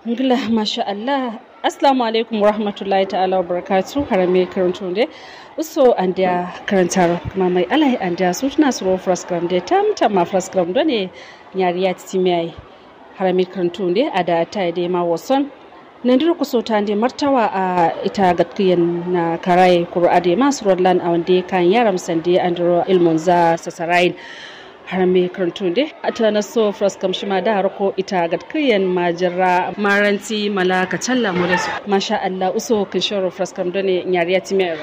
ngila masha Allah assalamu alaikum warahmatullahi ta'ala wabarakatuh harame karanto de uso andia karantar kuma mai alai andia sutuna suro fraskram de tam tam ma fraskram do ne nyari ya titimiai harame karanto de ada ta de ma wason nandir ku so tande martawa a ita gatkiyan na karai qur'ade ma surallan a wande kan yaram sande andro ilmun za sasarain har me karantunde a ta na so fraskam shi ma da harko ita gatkiyan majira maranti malaka challa moles masha Allah uso kin shoro fraskam done nyariya time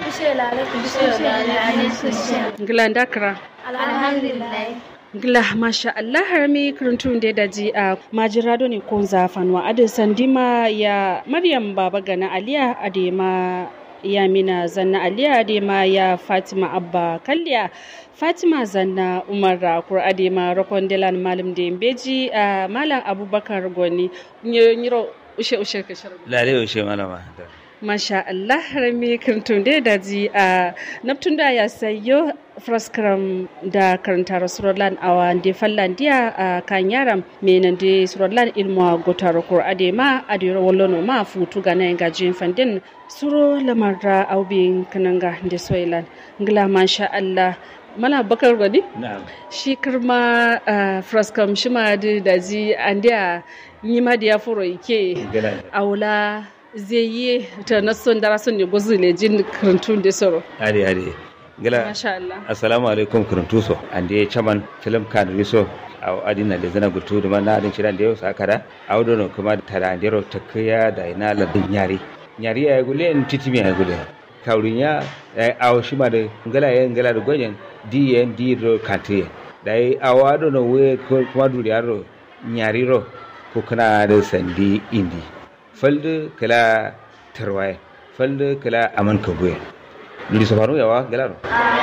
ngila dakra alhamdulillah Gila masha Allah har mi karantun da daji a majira ne ko zafanwa adin sandima ya Maryam baba gana Aliya adema ya mina zanna Aliya adema ya Fatima Abba Kalliya Fatima zanna Umar Rakur adema Rokon Delan Malam da Beji a Malam Abubakar Goni nyiro ushe ushe ka sharbi lare ushe malama Masha Allah har mi karantun da daji a Neptun da ya sayo fraskram da karanta rasulallan a wande fallandiya a kan yaram menan da surallan ilmu gotar kur adema a da wallono ma futu ga nan gajin fandin suro lamar da aubin kananga da soilan ngila masha Allah mana bakar gwani shi kirma fraskam shi ma da daji an da yi ma da ya furo ike aula zai yi ta nason darason ne gozu ne jin karantun da soro ade ade gila Masha Allah. assalamu alaikum kuruntuso ande chaman film kan riso aw adina da zana gutu da man adin ciran da yau sakara aw dono kuma da tara ndero takaya da ina la nyari nyari ay gule en titimi ay gule kawrinya aw shima da ngala ya ngala da gonyen di en di ro kante dai awa dono we kuma duri aro nyari ro ko kana da sandi indi falde kala tarwaye falde kala aman kabuye luri safaru yawa galaro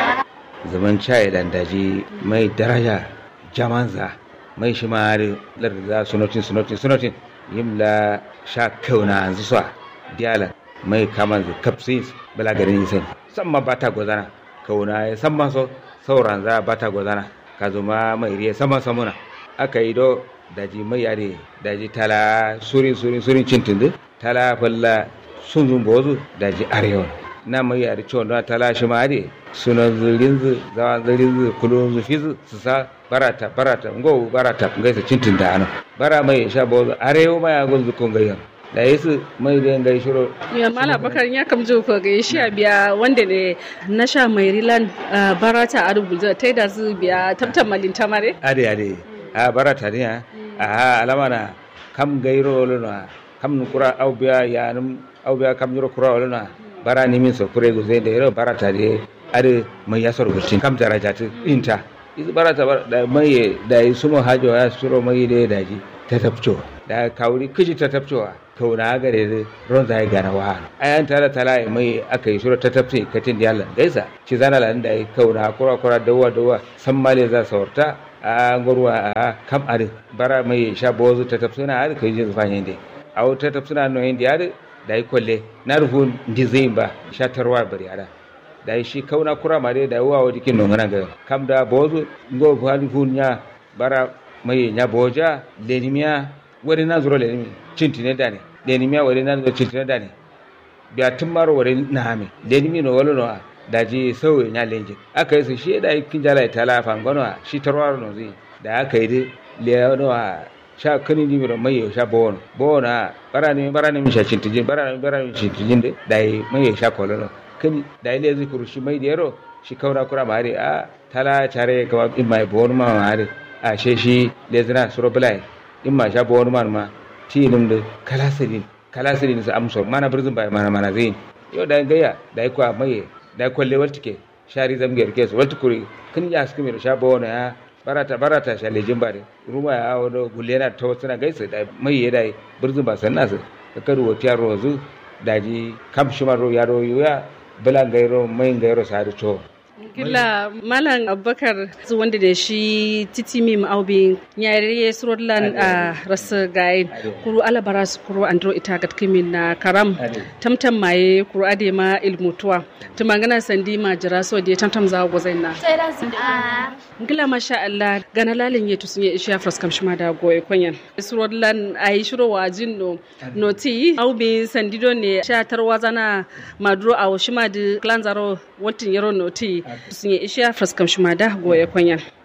zaman chai dan daji mai daraja jamanza mai shi ma larda sunotin sunotin sunotin yimla sha kauna an zuwa diala mai kaman zu kapsin bala garin yisin samma bata gozana kauna ya samma so sauran za bata gozana ka zuma mai riya sama samuna aka yi do daji mai yare daji tala surin surin surin cintin tala falla sun zumbozu daji arewa na mai yare cewa na talashi ma ade suna zirinzu zawa zirinzu kulun zu fizu su sa barata barata ngo barata ngai sa cintin da ana bara mai sha bozo arewo ma ya gunzu kun gayyan da yesu mai da ngai shiro ya mala bakar ya kam jo ko ga shi biya wanda ne na sha mai rilan barata a rubuta tai da su biya tabtan malin tamare ade ade a barata ne a alama na kam gairo lona kam kura au biya ya num au biya kam yoro kura lona bara ni min so kure go zai da yaro bara ta de are mai yasar gurcin kam daraja ta inta iz bara ta da mai da yi sumo hajo ya suro mai da daji ta tafco da kauri kiji ta tafcowa kauna gare da ron zai gana wa ayan tara tala mai aka yi suro ta tafce katin da yalla gaisa ci zana lan da kauna kura kura dawa dawa san male za saurta a ngorwa a kam are bara mai sha bozu ta tafsuna are kai ji zufanye ne a ta tafsuna no indi are da yi kwalle na rufu ndi zai ba shatarwa bari ada da yi shi kauna kura ma dai da wa wa dikin nongana ga kam da bozu ngo fali fun nya bara mai nya boja lenimiya wani na zuro lenimi cintine da ne lenimiya wani na zuro cintine da ne biya tun maro wani na hami lenimi no wala no da ji sauye nya lenje aka yi su shi da yi kin jala ta la fangono shi tarwaro no zai da aka yi dai leono sha kani ni miro mai sha bon bona barani barani mi sha cintijin barani barani cintijin de dai mai sha kololo kani dai le zikuru shi mai dero shi kaura kura mari a tala chare ka in mai bon ma mari a she shi le zina suro bulai in ma sha bon ma ma ti nim de kala sirin kala sirin sa amso mana birzin bai mana mana zin yo dai gaya dai kwa mai dai kwalle waltike shari zamger kes waltukuri kani ya skimi sha bona ya barata barata shale jimbare ruma ya wado gulena ta wasu na gaisa da mai ya dai birzin ba san nasu ka karu wa tiyar rozu daji kam shima ro ya ro ya bala gairo mai gairo sa da to Kila Malam Abubakar wanda da shi titi mim aubi nyare surodlan a rasa gayin kuru alabara su kuru andro ita gat kimin na karam tamtam maye kuru ade ma ilmutuwa tumangana sandi ma jira so de tamtam za go zaina ngila masha Allah gana lalin yetu sun yi isha fras kam shima da goye konyan surodlan ayi shiro wajin no noti aubi sandido ne sha tarwazana maduro a shima di klanzaro wantin yaro noti sun yi isha fras kam shima da goye konyan